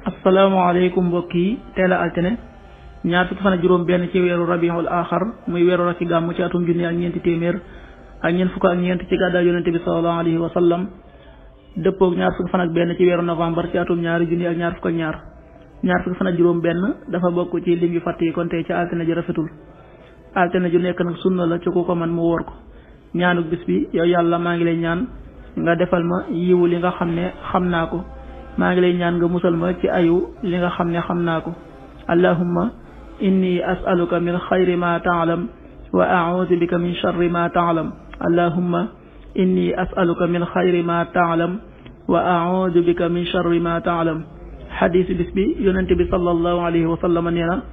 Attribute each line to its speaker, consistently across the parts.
Speaker 1: asalaamaaleykum mbokk yi teel a altine ñaar fukki fan ak juróom benn ci weeru rabiul axar muy weeru rakki gàmm ci atum junni ak ñeenti téeméer ak ñeent fukk ak ñeent ci gàddaay yonente bi salallahu alayhi wa sallam dëppoog ñaar fukki fan ak benn ci weeru novembre ci atum ñaari junni ak ñaar fukk ak ñaar ñaar fukki fan ak juróom benn dafa bokk ci lim yu fàtt yi kon tey ci altine ji rafetul altine ju nekk nag sunna la ci ku ko man mu wóor ko ñaanuk bis bi yow yàlla maa ngi lay ñaan nga defal ma yiwu li nga xam ne xam naa ko maa ngi lay ñaan nga musal ma ci ayu li nga xam ne xam naa ko allahumma inni as'aluka min xayri ma taalam wa a'uudu bika min sharri ma taalam allahumma inni as'aluka min xayri ma taalam wa a'uudu bika min sharri ma taalam xadiis bis bi yonente bi sallallahu alayhi wa sallam nee na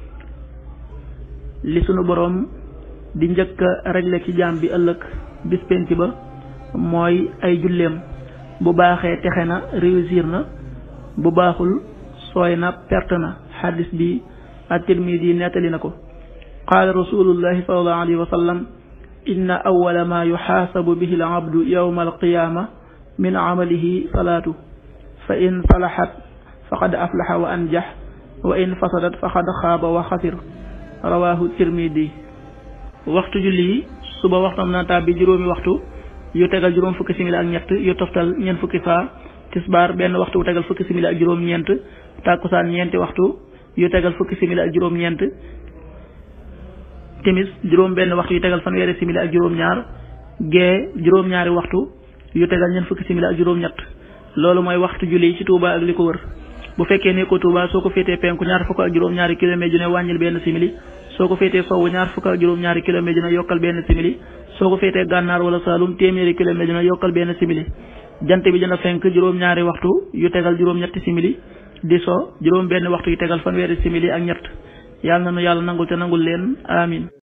Speaker 1: li sunu boroom di njëkk a réglé ci jaam bi ëllëg bis penc ba mooy ay julleem bu baaxee texe na réussir na bu baaxul sooy na perte na xadis bi at-Tirmidi nettali na ko qaala rasulullahi sallallahu alayhi wa sallam inna awwala ma yuxaasabu bihi al-abdu yawma al-qiyaama min amalihi salaatu fa in salaxat faqad aflaxa wa anjax wa in fasadat faqad xaaba wa xasir rawaahu Tirmidi waxtu julli yi suba waxtam na tàbbi juróomi waxtu yu tegal juróom fukki simili ak ñett yu toftal ñeent fukki saa tisbaar benn waxtu wu tegal fukki simili ak juróom ñeent tàkkusaan ñeenti waxtu yu tegal fukki simili ak juróom ñeent timis juróom benn waxtu yu tegal fanweeri simili ak juróom ñaar gee juróom ñaari waxtu yu tegal ñeent fukki simili ak juróom ñett loolu mooy waxtu julli yi ci Touba ak li ko wër bu fekkee ne ko Touba soo ko féetee penku ñaar fukk ak juróom ñaari kilomètre ju ne wàññil benn simili soo ko féetee sowwu ñaar fukk ak juróom ñaari kilomètre ju ne yokkal benn simili soo ko féetee gànnaar wala saalum téeméeri kilomètre dina yokkal benn simili jant bi dina fenk juróom-ñaari waxtu yu tegal juróom-ñetti simili di so juróom benn waxtu yu tegal fanweeri simili ak ñett yàlla na nu yàlla nangul te nangul leen amin